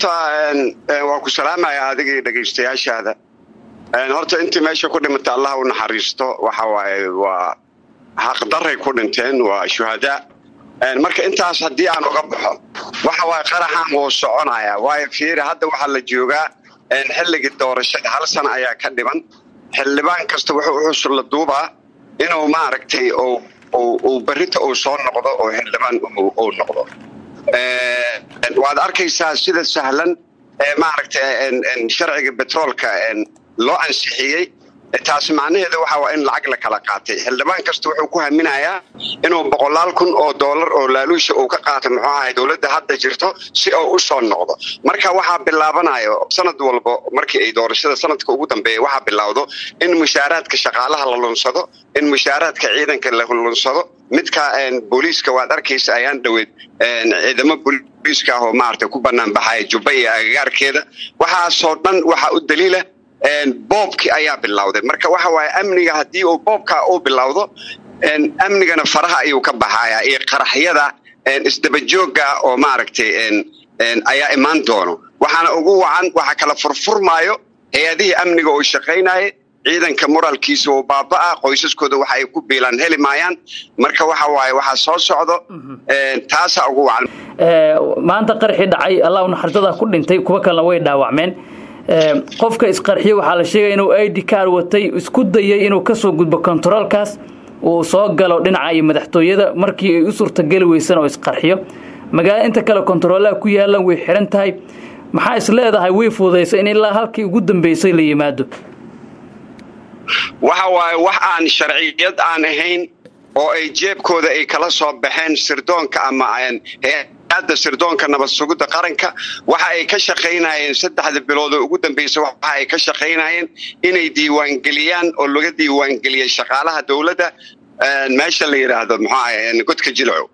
horta waa ku salaamaya adigii dhegaystayaashaada horta intii meesha ku dhimata allah u naxariisto waxa waaye waa xaqdaray ku dhinteen waa shuhadaa marka intaas haddii aan uga baxo waxa waaye qaraxan wuu soconaya waayo fiiri hadda waxaa la joogaa xilligii doorashada hal sana ayaa ka dhiban xildhibaan kasta wuxuu uxusul la duubaa inuu maaragtay uu berrita uu soo noqdo oo xildhibaan uu noqdo waad arkaysaa sida sahlan ee maaragtay sharciga betroolka loo ansixiyey taas macnaheeda waxa waa in lacag la kala qaatay xildhibaan kasta wuxuu ku haminayaa inuu boqolaal kun oo doolar oo laaluusha uu ka qaato muxuu ahay dowladda hadda jirto si uu u soo noqdo marka waxaa bilaabanayo sanad walbo markii ay doorashada sanadka ugu dambeeya waxaa bilowdo in mushaaraadka shaqaalaha la lunsado in mushaaraadka ciidanka la lunsado midka booliiska waad arkaysa ayaan dhoweed ciidamo booliiska ah oo maaragtay ku banaan baxaya jubba iyo agagaarkeeda waxaasoo dhan waxaa u daliila boobkii ayaa bilowday marka waxa waaye amniga haddii uu boobkaa uu bilowdo amnigana faraha ayuu ka baxaya iyo qaraxyada isdabajooga oo maaragtay ayaa imaan doono waxaana ugu wacan waxa kala furfurmaayo hay-adihii amniga oo shaqaynaya ciidanka moraalkiisa oo baaba-a qoysaskooda waxa ay ku biilaan heli maayaan marka waxa waaye waxaa soo socdo taasaa ugu wacan maanta qarxii dhacay allah naxariistadaa ku dhintay kuwa kalena way dhaawacmeen qofka isqarxiye waxaa la sheegaya inuu id car watay isku dayay inuu kasoo gudbo kontaroolkaas uu soo galo dhinaca iyo madaxtooyada markii ay u suurtageli weysana oo isqarxiyo magaalada inta kale kontaroolaha ku yaalan way xiran tahay maxaa is leedahay way fududaysa in ilaa halkii ugu dambeysay la yimaado waxa waaye wax aan sharciyad aan ahayn oo ay jeebkooda ay kala soo baxeen sirdoonka ama hadda sirdoonka nabad sugidda qaranka waxa ay ka shaqaynayeen saddexda bilood oo ugu dambaysa waxa ay ka shaqaynayeen inay diiwaangeliyaan oo laga diiwaangeliyay shaqaalaha dowladda meesha la yidhaahdo muxuu ahay godka jilco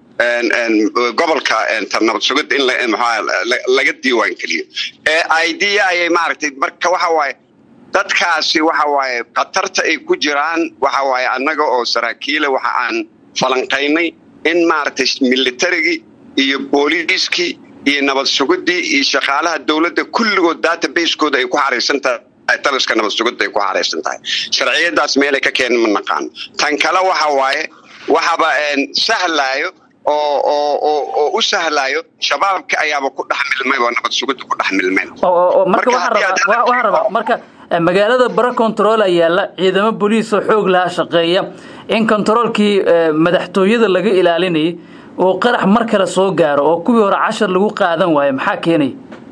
gobolka nabad sugidda in laga diiwaangeliyo idea ayay maaragtay marka waxa waaye dadkaasi waxa waaye khatarta ay ku jiraan waxa waaye annaga oo saraakiila waxa aan falanqaynay in maaragtay militarigii iyo booliiskii iyo nabad sugidii iyo shaqaalaha dowladda kulligood database-kooda ay ku xaraysan tahay taliska nabad sugidda ay ku xaraysan tahay sharciyadaas meelay ka keenan ma naqaano tan kale waxa waaye waxaba sahlaayo oo oo oo oo u sahlaayo shabaabka ayaaba ku dhex milmay oo nabad sugidda ku dhex milmeen marka waxaan rabaa marka magaalada bara controola yaalla ciidamo boliis oo xoog lahaa shaqeeya in controolkii madaxtooyada laga ilaalinayay oo qarax mar kale soo gaaro oo kuwii hore cashar lagu qaadan waayo maxaa keenaya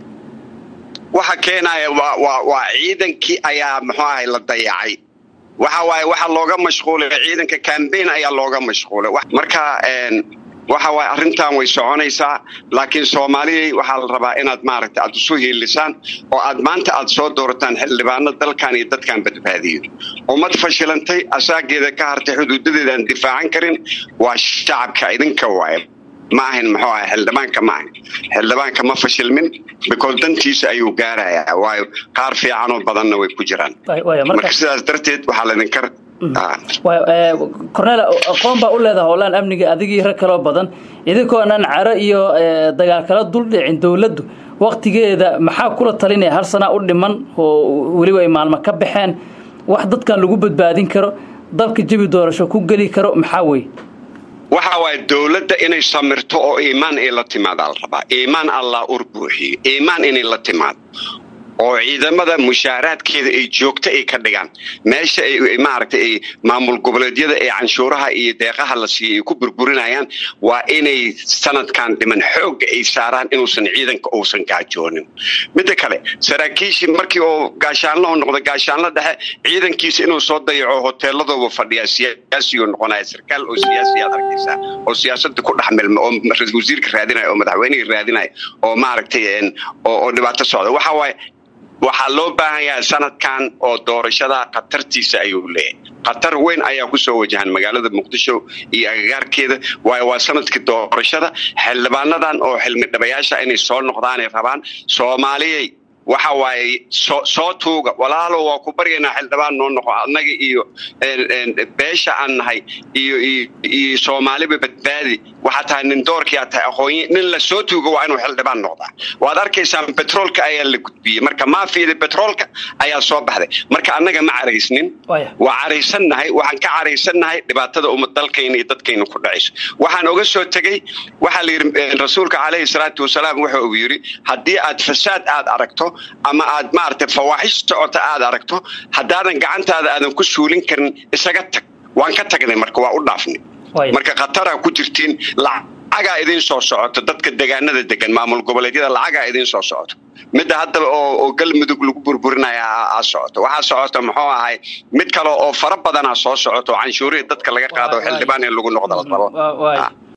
waxa keenaya waa waa waa ciidankii ayaa muxuu ahay la dayacay waxa waaye waxa looga mashquulay ciidanka cambaign ayaa looga mashquulay marka waxa waaye arrintan way soconaysaa laakiin soomaaliyay waxaa la rabaa inaad maaragtay aad isu hiilisaan oo aad maanta aad soo doorataan xildhibaano dalkan iyo dadkan badbaadiyo ummad fashilantay asaageeda ka hartay xuduudadeedaan difaacan karin waa shacabka idinka waaye ma ahin muxuu ahay xildhibaanka ma ahin xildhibaanka ma fashilmin because dantiisa ayuu gaarayaa waayo qaar fiicanoo badanna way ku jiraan marka sidaas darteed waxaa laydinka cornel aqoon baa u leedaha howlaan amniga adigii rag kaloo badan idinkoonan caro iyo dagaal kala duldhicin dowladdu waktigeeda maxaa kula talinaya hal sanaa u dhiman oo weliba ay maalmo ka baxeen wax dadkan lagu badbaadin karo dalka jebi doorasho ku geli karo maxaa weye waxa waaye dowladda inay samirto oo iimaan ay la timaadaa la rabaa iimaan allah ur buuxiyo iimaan inay la timaado oo ciidamada mushaaraadkeeda ay joogto ay ka dhigaan meesha ay maaragtay ay maamul goboleedyada ee canshuuraha iyo deeqaha la siiyey ay ku burburinayaan waa inay sanadkan dhiman xoogga ay saaraan inuusan ciidanka uusan gaajoonin midda kale saraakiishii markii oo gaashaanlo u noqda gaashaanlo dhexe ciidankiisa inuu soo dayaco hoteeladooba fadhiyaa siyaasiyu noqonaya sarkaal oo siyaasiyaad arkaysaa oo siyaasadda ku dhex milma oo ra-isul wasiirka raadinaya oo madaxweynihii raadinaya oo maaragtay oo dhibaato socda waxa waaye waxaa loo baahan yahay sanadkan oo doorashada khatartiisa ayuu leeyahay khatar weyn ayaa kusoo wajahan magaalada muqdisho iyo agagaarkeeda waayo waa sanadkii doorashada xildhibaanadan oo xilmi dhabayaasha inay soo noqdaanay rabaan soomaaliyay waxa waaye soo soo tuuga walaalo waa ku baryaynaa xildhibaan noo noqo annaga iyo beesha aan nahay iyo iyo soomaaliba badbaadi waxaa tahay nin doorkii aad tahay aqoonyi nin la soo tuuga waa inuu xildhibaan noqdaa waad arkaysaan betroolka ayaa la gudbiyey marka maafiyada betroolka ayaa soo baxday marka annaga ma caraysnin waa caraysannahay waxaan ka caraysannahay dhibaatada umad dalkayna iyo dadkayna ku dhacayso waxaan oga soo tegey waxaa la yidhi rasuulka calayhi salaatu wasalaam waxa uu yidhi haddii aad fasaad aad aragto ama aad maaragtay fawaaxish socota aad aragto haddaadan gacantaada aadan ku suulin karin isaga tag waan ka tagnay marka waa u dhaafnay marka khataraa ku jirtiin lacagaa idiin soo socoto dadka degaanada degan maamul goboleedyada lacagaa idiin soo socoto midda haddaba oo galmudug lagu burburinaya aa socoto waxaa socoto muxuu ahay mid kale oo fara badanaa soo socoto canshuurihii dadka laga qaado xildhibaan in lagu noqdo la rabo